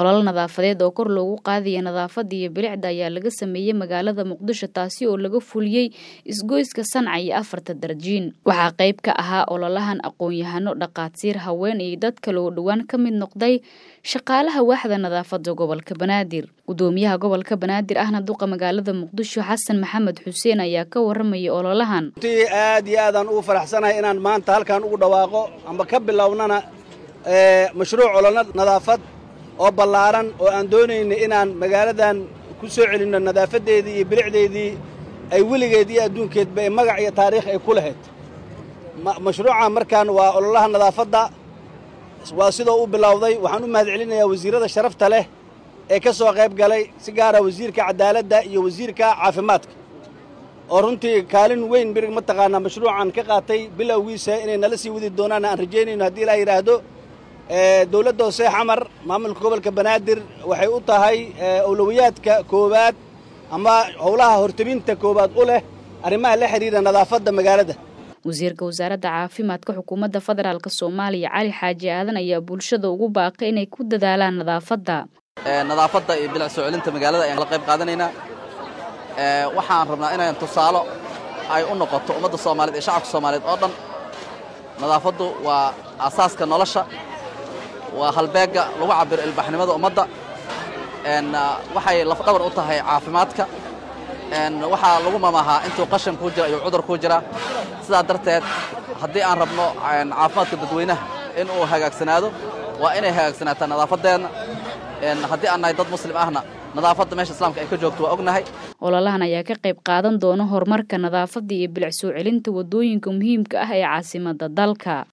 olol nadaafadeed oo kor loogu qaadaya nadaafada iyo bilicda ayaa laga sameeyey magaalada muqdisho taasi oo laga fuliyey isgoyska sanca iyo afarta darjiin waxaa qayb ka ahaa ololahan aqoon-yahano dhaqaatiir haween iyo dad kale oo dhowaan ka mid noqday shaqaalaha waaxda nadaafada gobolka banaadir gudoomiyaha gobolka banaadir ahna duqa magaalada muqdisho xasan maxamed xuseen ayaa ka waramaya ololahan runtii aad iyo aadaan ugu faraxsanahay inaan maanta halkan ugu dhawaaqo amba ka bilownana mashruuc ololna nadaafad oo ballaaran oo aan doonayna inaan magaaladan ku soo celinno nadaafadeedii iyo bilicdeedii ay weligeed iyo adduunkeedba ee magac iyo taariikh ay ku lahayd mashruuca markaan waa ololaha nadaafadda waa sidoo u bilowday waxaan u mahad celinayaa wasiirrada sharafta leh ee ka soo qayb galay si gaara wasiirka cadaaladda iyo wasiirka caafimaadka oo runtii kaalin weyn birig mataqaanaa mashruucan ka qaatay bilowgiisa inay nala sii wadi doonaan aan rajaynayno haddii ilaa yidhaahdo dowladda hoose xamar maamulka gobolka banaadir waxay u tahay owlowiyaadka koowaad ama howlaha hortebinta koowaad u leh arrimaha la xidhiira nadaafadda magaalada wasiirka wasaaradda caafimaadka xukuumadda federaalk soomaaliya cali xaaji aadan ayaa bulshada ugu baaqay inay ku dadaalaan nadaafadda nadaafadda iyo bilic soo celinta magaalada ayaan la qayb qaadanaynaa waxaan rabnaa inaan tusaalo ay u noqoto ummadda soomaaliyeed iyo shacabka soomaaliyeed oo dhan nadaafaddu waa asaaska nolosha waa halbeegga lagu cabiro ilbaxnimada ummadda waxay lafdhabar u tahay caafimaadka waxaa lagu mamahaa intuu qashan kuu jira ayuu cudur kuu jiraa sidaa darteed haddii aan rabno caafimaadka dadweynaha in uu hagaagsanaado waa inay hagaagsanaataa nadaafadeenna haddii aan nahay dad muslim ahna nadaafadda meesha islaamka ay ka joogto waa ognahay ololahan ayaa ka qayb qaadan doona horumarka nadaafadda iyo bilic soo celinta waddooyinka muhiimka ah ee caasimadda dalka